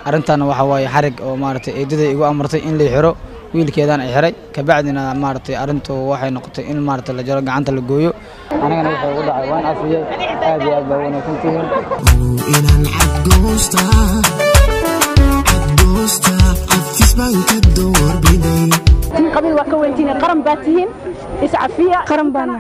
arrintaana waxa waaye xarig oo maaragtay eedaday igu amartay in lay xiro wiilkeedaan ay xiray kabacdina maaragtay arrintu waxay noqotay in maaragtay la jaro gacanta la gooyo anigana waxay ugu dhacay waan cafiyey aad iyo aad baa wanaagsan tihiin inaan cadgoosta cadgoosta cafis baan ka doorbiday in qabiil waa ka weyntihiin qaran baa tihiin iscafiya qaran baana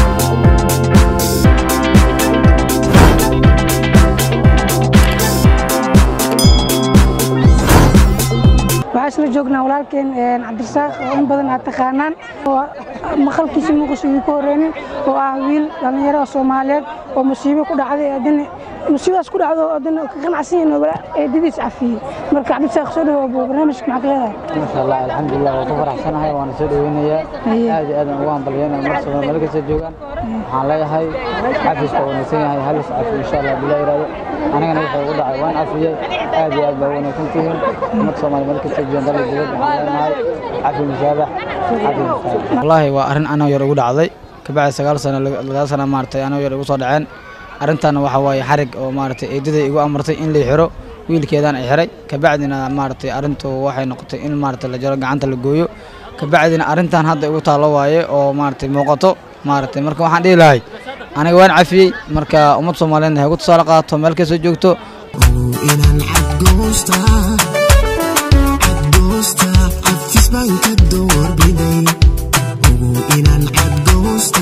waxaa isla joognaa walaalkeen cabdirasaaq oo in badan aad taqaanaan oo maqalkiisa muuqisa uu ku horeynin oo ah wiil dhallinyaro oo soomaaliyeed oo musiibo ku dhacday adina musiibadaas ku dhacdo adina ka qanacsan yahin eedadiis cafiyey marka cabdirasaaq soo dhawow buu barnaamijka maxaa ka leedahay maasha allah alxamdulilah waan ku faraxsanahay waana soo dhaweynayaa Haye. aad iyo aad aan ugu hambalyeynaya mar sabaa meel kasta joogaan waxaan leeyahay cafiska waa wanaagsan yahay halis cafi insha allah bilaa yiraahdo anigana waxay ugu dhacay waan cafiyey aad iyo aad baa wanaagsan tihiin ummad soomaali meel kasta joogaan dalka dibadda waxaan leenahay cafi musaabax cafi musaabax wallaahi waa arrin anoo yar ugu dhacday kabacdi sagaal sano lagaal sana maaragtay anoo yar igu soo dhaceen arrintaana waxa waaye xarig oo maaragtay eedaday igu amartay in lay xiro wiilkeedaan ay xiray kabacdina maaragtay arrintu waxay noqotay in maaragtay la jaro gacanta la gooyo kabacdina arrintan hadda igu taallo waaye oo maaragtay muuqato maaragtay marka waxaan dhihi lahay aniga waan cafiyey marka ummad soomaaliyeedna ha igu tusaale qaato meel kastoo joogto inaan cadgoosta cadgoosta cafis baan ka doorbiday inaan cadgoosta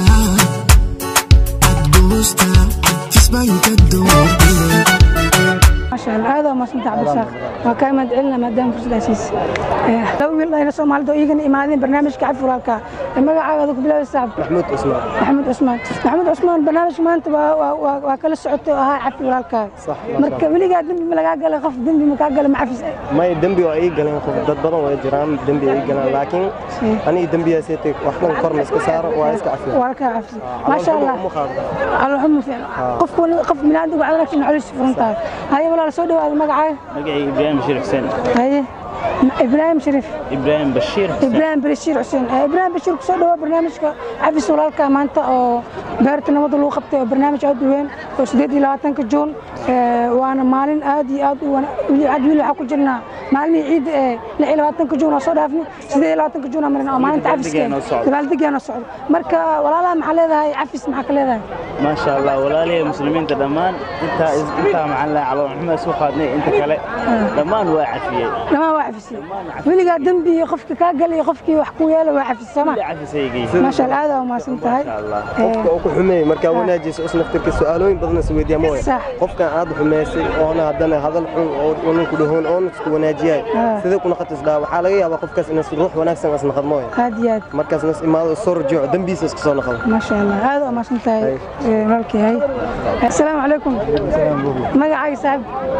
cadgoosta cafis baan ka doorbiday maasha allah aad waa maasanta cabdirasaaq waa kaa imaad celina maadaama fursaddaa siisa laba wiil dhayna soomaalida oo iigana imaadeen barnaamijka cafi walaalka magacaaga ku bilaabay saaxib maxmuud cusmaan maxamed cusmaan maxamed cusmaan barnaamijka maanta waa waa- waa waa kala socotay oo ahaa cafi walaalkaa Sax, marka weligaa dembi ma lagaa galay qof dembi ma kaa galay macafis may dembi waa ii galeen qof dad badan way jiraan dembi ay ii galeen laakiin aniga dembiyaasaytay wax dhan korna iska saaro waa iska cafiya walaalkaa cafis maasha allah uma qaado alxumu fiican qof qof binaadamku cadalagsi naxariis furan tahay haye walaal soo dhawaada magacaaga magacayga ibraahim bashiir xuseen haye ibraahim shariif ibraahim bashiir xuseen ibraahim bashiir xuseen Eh, ibraahim bashiir kusoo dhawo barnaamijka cafis walaalka maanta oo beerta nabadda lagu qabtay oo barnaamij aad u weyn oo sideed iyo labaatanka juun Eh, waana maalin aad iyo aad u wana- weli- had weli waxaa ku jirnaa maalmihii ciidda ee lix iyo labaatanka juun oo soo dhaafni sideed iyo labaatanka juun aa marin oo maalinta cafiska Dabaaldegeen oo socdo. dabaaldegeen oo socdo marka walaalaha maxaa leedahay cafis maxaa ka leedahay maasha allah walaalihii muslimiinta dhammaan intaa intaa maxaan lahaa caloolxuma isu qaadnay inta kale dhammaan waa cafiyey dhamaan waa cafisay weligaa dembi iyo qofka kaa galay iyo qofkii wax ku yeela waa cafis sooma Kulli cafisaygeysa maasha allah aad aa umahadsan tahay maasha allah qofka uu ku xumeeyey markaa wanaajiysa us naftirka su-aalooyin badan is weydiiya ma Sax. qofkan aad xumeysay oona haddana hadal xun oo unan ku dhahoon oona isku wanaajiyaay Ah. sidee ku naqatis dhaa waxaa laga yaabaa qofkaas inas ruux wanaagsan as naqad mooya aad iyo aad markaas nas imaado soo rajiico dembiisa iska soo naqdo ما شاء الله هذا ما سنتهي مالكي هاي السلام عليكم magacaaga saaxib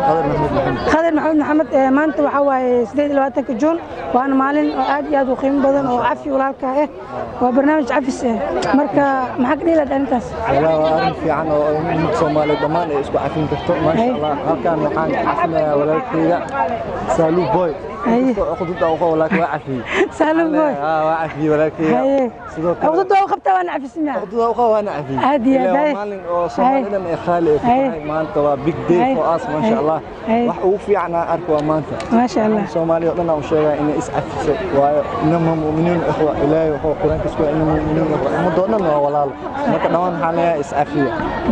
khadir maxamed maxamed ee maanta waxaa waaye sideed iyo labaatanka juun waana maalin oo aad iyo aad u qiimo badan oo cafi walaalka ah waa barnaamij cafis ah marka maxaa ka dhihi lahayd arrintaas والله waa arrin fiican oo ummadda Soomaaliyeed dhammaan ay isku cafin karto maasha Hey. Allah halkaan waxaan ka cafinayaa walaalkayga Salu Boy Hey. qodobta uu qabo laakiin waa cafiyey saalim boy ah waa cafiyey walaalkayga haye sidoo kale waqti doo qabtaa waana cafisnaa qodobta uu qabo waana cafiyey Aad iyo aad, Ilaa waa hey. maalin oo Soomaali dhan ay khaali ay ku Hey. tahay maanta waa big day Hey. for us maasha Hey. Allah Hey. wax ugu fiican aan arko waa maanta ما شاء الله Soomaaliya oo dhan aan u sheegaa inay is cafisay waayo inama mu'miniin ikhwa ilaahay wuxuu quraanka isku inama mu'miniin ikhwa ummadda oo dhan waa walaal marka dhammaan waxaan leeyahay is cafiya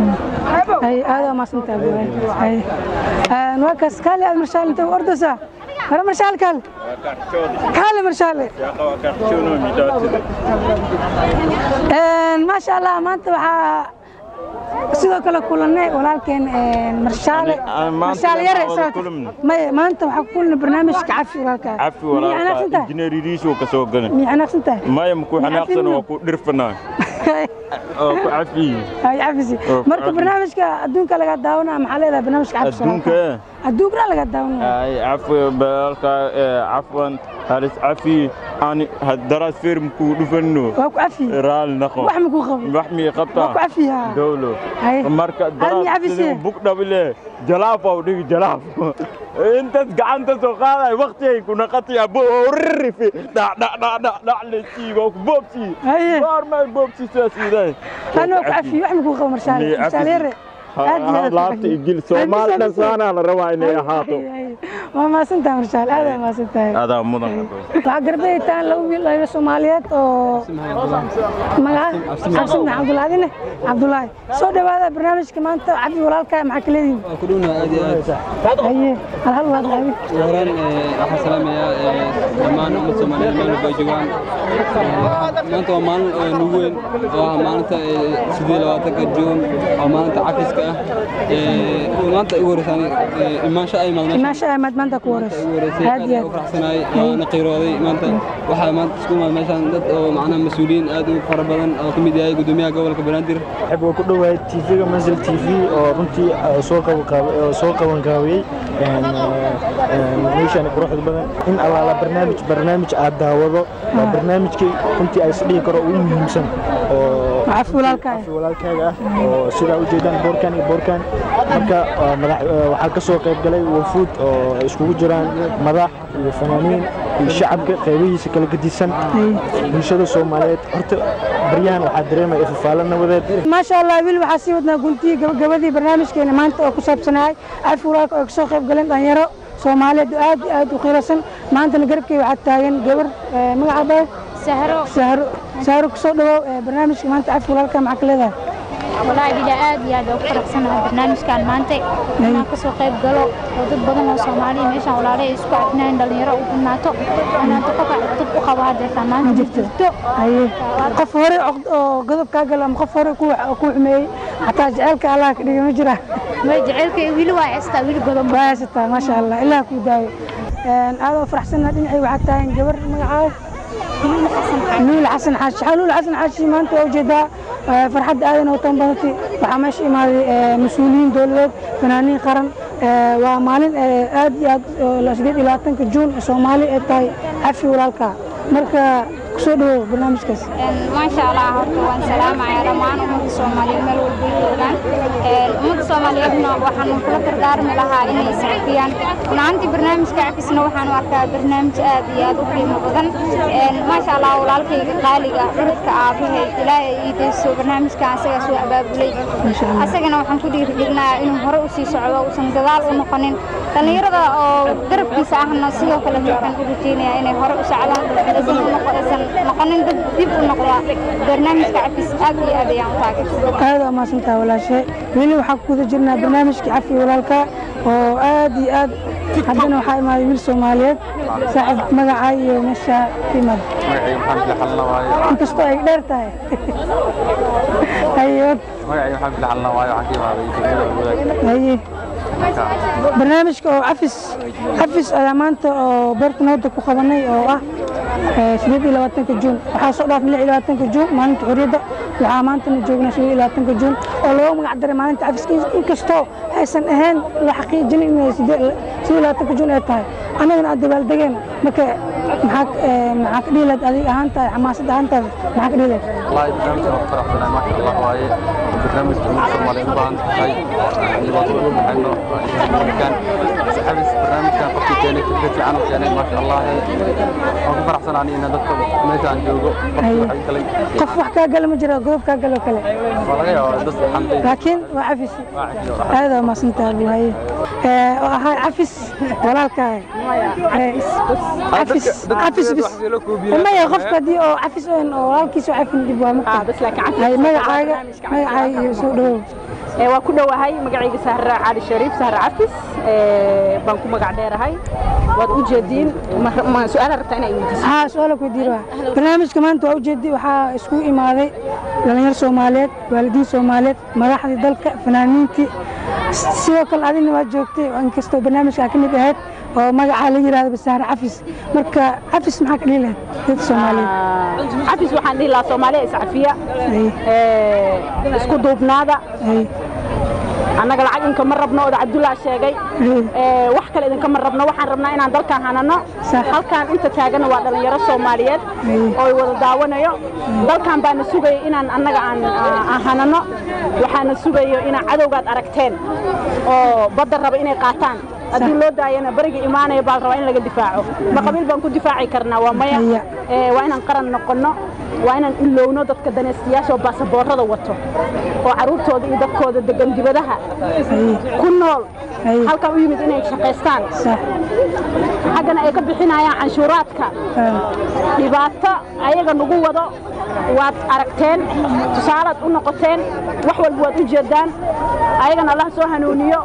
هاي هذا ما سنت ابو هاي آه، نوكس كالي المرشال انت وردسا هذا مرشال كال كالي مرشال آه، ما شاء الله ما انت waxaa sidoo kale kulanay walaalkeen ee, marshaale Ani- aan maanta marshaale lama yare wada sababta- kulmin. maya maanta waxaa ku kulanay barnaamijka cafi walaalka cafi Miyay walaalka anaagsan tahay injineeridiisu ka soo galan miyay anaagsan tahay maya maku xanaaqsan Cafino. waa ku dhirfanaa oo ku cafiyi hay cafisi Oo, marka cafi. barnaamijka adduunka laga daawanaa maxaa leedahay barnaamijka cafi adduunka adduunkana laga daawanaya ay cafi balaalka cafwan halis cafi ani daraas feerm ku dhufanno waa ku cafi raal naqo wax ma ku qabo wax mi waa ku qabtaa cafiyaa dowlo Hay. marka Hal mi daraas cafisee. sidii bug dhabile jalaaf au dhigi jalaaf intaas gacanta soo qaaday waqtigay ku naqatay abo ririfi dhac dhac dhac dhac dhac lesiigo ku boobsi Haye. goormay boobsi sidaas iday anoo ku cafi wax ma ku qabo marshaale Miyay marshaale cafisi? yare aad iyo aad laabta igil soomaali dhan saanaa la rabaa inay ahaato waa maasantahay marshaal aad waa maasantahay adaa mudan waxaa garbaytaan laba wiil dhalinyaro soomaaliyeed oo magaca cabsi maxamed cabdulaadine cabdulaahi soo dhawaada barnaamijka maanta cabdi walaalkaa maxaa ka leedihin ku dhownahay aad iyo aad haye hal hal waad qaadi ugu horaan waxaan salaamayaa dhammaan ummad soomaaliyeed meel walba ay joogaan maanta waa maalin nugu weyn oo ah maalinta sidii labaatanka juun waa maalinta cafiska ah maanta igu horeysaan imaansho ay maadmeesha imaasha ahmed maanta ku wareysa ugu horeysay aad aad iyo u aad faraxsanahay waana qiirooday maanta waxaa maanta isku imaad meeshaan dad oo macnaha mas-uuliyiin aad u fara badan oo ka mid yahay gudoomiyaha gobolka banaadir waxay waa ku dhowahay tv-ga manzil t v oo runtii uh, soo qaban oo soo qaban gaabiyey meeshaan quruxda badan in allaala barnaamij barnaamij aad daawado waa barnaamijkii runtii ay isdhihi karo ugu muhiimsan oo Cafi walaalkaa ah. cafi walaalkaaga ah oo sidaa u jeedaan boorkan iyo boorkan marka waa madax uh, waxaa ka soo qayb galay wafuud oo ay iskugu jiraan madax iyo fanaaniin iyo shacabka qaybihiisa kala gedisan bulshada soomaaliyeed horta baryahan waxaa dareemaya ifafaalo nabadeed maasha allah wiil waxaa sii wadnaa guntigii gabagabadii barnaamijkeena maanta oo ku saabsanahay cafi walaalka oo kasoo qayb galeen dhalinyaro soomaaliyeed oo aad iyo aad u qiirasan maantana garabkey waxaa taagan gabar eh, magacaaba sahro sahro sahro kusoo dhawow eh, barnaamijka maanta cafi walaalka maxaa ka leedahay walaahi bila aad iyo aad ugu faraxsanahay barnaamijkan maanta inaan kasoo qayb galo oo dad badan oo soomaaliya meeshaan walaalahay isku cafinayn dhalinyaro u badnaato inaan qof dad u qabo hadeertaan maanta ma jirto haye qof hore oqd- oo godob kaa galo ama qof hore ku ku xumeeyey xataa jaceylka allah ka dhigay ma jira way jaceylka wili waa heystaa wili godob waa haysataa maasha allah ilaah kuu daayo aad oo faraxsanaa dhinacii waxaa taagan gabar magacaada luul xasan xaashi Xa- luul xasan xaashi maanta waa ujeedaa eh, farxadda aadan oo tan badatay waxaa meesha imaaday eh, mas-uuliyiin dowladeed fanaaniin qaran Eh, waa maalin eh, aad iyo aad oo la sideed iyo labaatanka juun soomaali ay tahay cafi walaalka marka kusoo dhawow barnaamijkaas maasha allah horta waan salaamayaa dhammaan ummadda soomaaliyeed meel walba ay joogaan ummadda soomaaliyeedna waxaan kula dardaarmi lahaa inay iscafiyaan runaantii barnaamijka cafisna waxaan u arkaa barnaamij aad iyo aad u qiimo badan maasha allah walaalkayga qaaliga dadka aabahay ilaahay ii deyso barnaamijkan asagaa soo abaabulay asagana waxaan ku dhiirigelinayaa inuu hore u sii socdo uusan gadaal u noqonin dhallinyarada oo garabkiisa ahna sidoo kale waxaan u rajeynayaa inay hore u socdaan aysan u noqo- aysan noqonin dad dib u noqda barnaamijka cafis aad iyo aad ayaan u taageersan aad waa mahadsantaha walaashe weli waxaa ku guda jirnaa barnaamijkii cafi walaalka oo aad iyo aad haddana waxaa imaaday wiil soomaaliyeed saaxib magacaa iyo meesha ka imaada magacayga maxamed laxalna waayo inkastoo ay dheer tahay haye magacayga maxamed laxalna waayo waxaan ka imaaday degmada wadaag haye barnaamijka oo cafis cafis ayaa maanta oo beerta nabadda ku qabanay oo ah eh, sideed iyo labaatanka juun waxaa soo dhaafay lix iyo labaatanka juun maalinta xurriyadda waxaa maantana joognaa sideed iyo labaatanka juun oo loogu magac daray maalinta cafiska inkastoo aysan ahayn la xaqiijinin inay sideed sideed iyo labaatanka juun ay tahay annagana aad dabaaldegeen marka maxaa eh, maxaa ka dhihi lahayd adiga ahaan tahay xamaasad ahaan tahay maxaa ka dhihi lahayd والله برنامج ما فرحتنا ما شاء الله واي برنامج من الصومال يبان هاي يوصلون عنه كان حبس برنامج كان قصدي كان فكرة عنه كان ما شاء الله ما فرحتنا عني ان دكتور ميدان جوجو qof wax kaa gala ma jiro goob kaa galo kale والله يا دس الحمد لله laakiin waa cafis واحد aad waa mahadsantaha buu haye Eh, oo ahaa cafis walaalkaa cafis cafis bis maya qofka haddii oo cafis oon oo walaalkiisa oo cafin dib waa Hay, magacaaga magacaaga iyo soo dhawow Ee, waan ku dhowahay magacayga sahra cali shariif sahra cafis ee, baan ku magac dheerahay waad u jeediin ma- ma su-aala rabtaa inay weydiiso haa su-aala ku diira barnaamijka maanta waa ujeedi waxaa iskugu imaaday dhalinyaro soomaaliyeed waalidiin soomaaliyeed madaxdii dalka fanaaniintii sidoo kale adina waa joogtay oo inkastoo barnaamijkaa ka mid ahayd oo magacaa la yidhahdo basaare cafis marka cafis maxaa ka dhihi lahayd dadka soomaaliyeed cafis waxaan dhihi lahaa soomaaliya iscafiya ee, isku duubnaada annaga lacag inkama rabno oda cabdullaa sheegay Ee, wax kale idinkama rabno waxaan rabnaa inaan dalkan hanano halkan inta taagana waa dhallinyaro soomaaliyeed oo wada daawanayo dalkan baana sugaya inaan annaga aan aan hanano waxaana sugayo inaan cadowgaad aragteen oo badda raba inay qaataan haddii loo daayana bariga imaanaya baa la rabaa in laga difaaco ma qabiil baan ku difaaci karnaa waa maya Ee, waa inaan qaran noqonno waa inaan ilowno dadka danaystayaasha oo baasaboorada wato oo caruurtooda iyo dadkooda degan dibadaha ku nool halkan u yimid inay shaqaystaan xaggana ay ka bixinayaan canshuuraadka dhibaato ayaga nagu wado waad aragteen tusaalaad u noqoteen wax walba waad u jeedaan ayagana allah soo hanuuniyo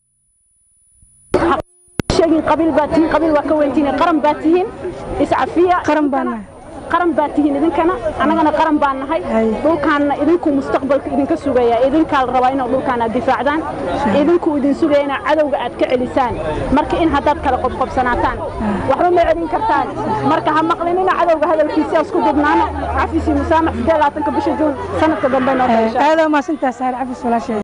sheegin qabiil baa tihiin qabiil waa ka weyntihiin qaran baa tihiin iscafiya qaran baa qaran baa tihiin idinkana annagana qaran baan nahay dhulkaanna idinku mustaqbalka idinka sugaya idinkaa la rabaa inaad dhulkaan aad difaacdaan idinku idin sugaya inaad cadowga aad ka celisaan marka in haddaad kala qobqobsanaataan waxba ma celin kartaan marka ha maqlinina cadowga hadalkiisi isku dubnaano cafisi musaamax sidee labaatanka bisha juun sanadka dambe noo aad waa mahadsantahay saare cafis walaashay